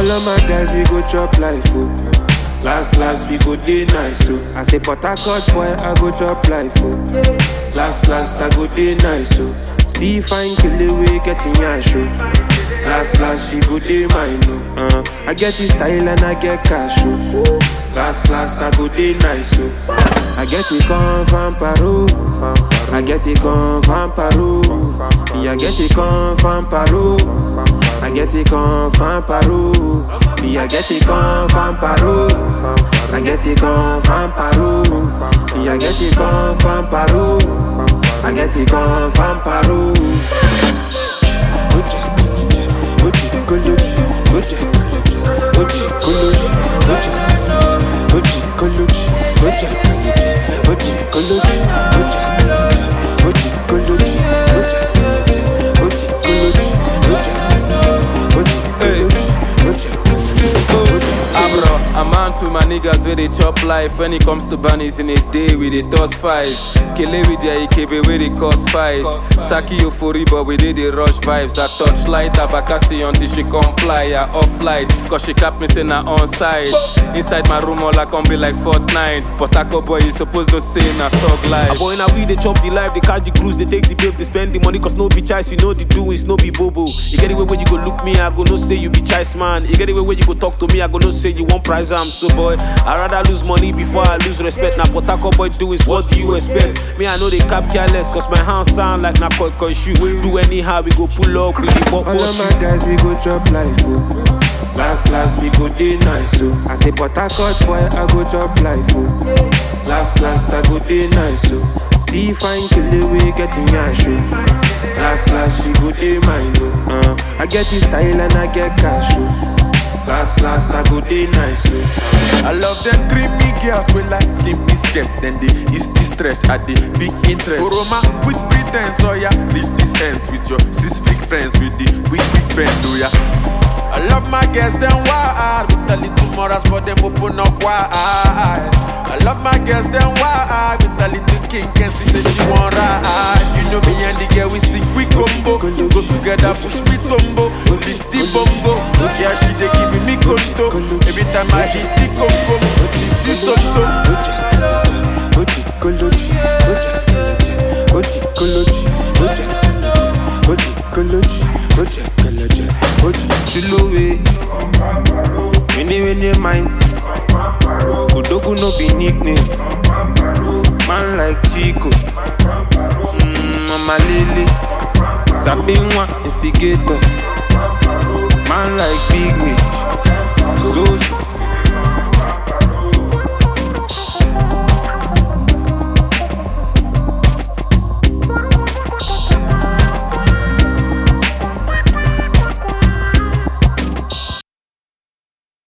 All of my guys, we go chop life, oh. Last, last, we go day nice, oh. I say, but I cut boy, I go chop life, oh. Last, last, I go day nice, oh. See fine kill away, getting your show. Last, last, she go day mine, oh. Uh, I get this style and I get cash, oh. Last, last, I go day nice, oh. I get it come from Peru. I get it come from Peru. Me, I get it come from Peru. I get it come from Peru. Me, I get it come from Peru. I get it come from Peru. Me, I get it come from Peru. I get it come from Peru. Oje, oje, koloji, oje, oje, koloji, oje, oje, koloji, oje, oje, koloji, oje, oje, koloji, oje, oje, koloji, oje, oje, koloji, oje, oje. Abro, I'm on to my niggas where they chop life. When it comes to bunnies in a day, we they toss five. Kele with their IKB where they cause fight. Saki euphoria, but we did the rush vibes. I touch light, abakasi until she comply. I off light, cause she cap me saying I on side. Inside my room, all I can be like Fortnite. But Taco Boy, you supposed to say na thug A life. boy now we they chop the life, they catch the cruise, they take the babe, they spend the money, cause no be choice, you know the doings, no be bobo. You get it where you go look me, I go no say you be choice man. You get it where you go talk to me, I go no say you want prize am. So boy, I rather lose money before I lose respect. Now Potako boy do is what do you expect? Me I know they cap careless, cause my hands sound like na koi koi shoe. Do anyhow, we go pull up, really pop All of my guys, we go chop life, oh. Last, last, we go day nice, oh. I say, but I cut boy, I go chop life, oh. Last, last, I go day nice, oh. See fine kill away, getting your show. Last, last, she go day mine, oh. Uh, I get this style and I get cash, oh. Last, last, I go day nice, oh. I love them creamy girls with like skin biscuits. Then they is distress at the big interest. Oroma with pretense, oh yeah. Reach this ends with your six big friends with the weak big bend, oh yeah. I love my girls, them wild With a little morals, but them open up wide I love my girls, them wild With a little king, can see say she want ride You know me and the girl, we sing, we combo Go together, push me tumbo Lift the bongo Yeah, she they giving me conto Every time I hit the congo This is Soto Oji, koloji, oji, oji, koloji, oji, oji, koloji, oji, koloji, oji. Chilowe, many many minds. Odogu no be nickname. Man like Chico, mm, Mama Lele, Sabinwa instigator. Man like Big Mitch, Zozo,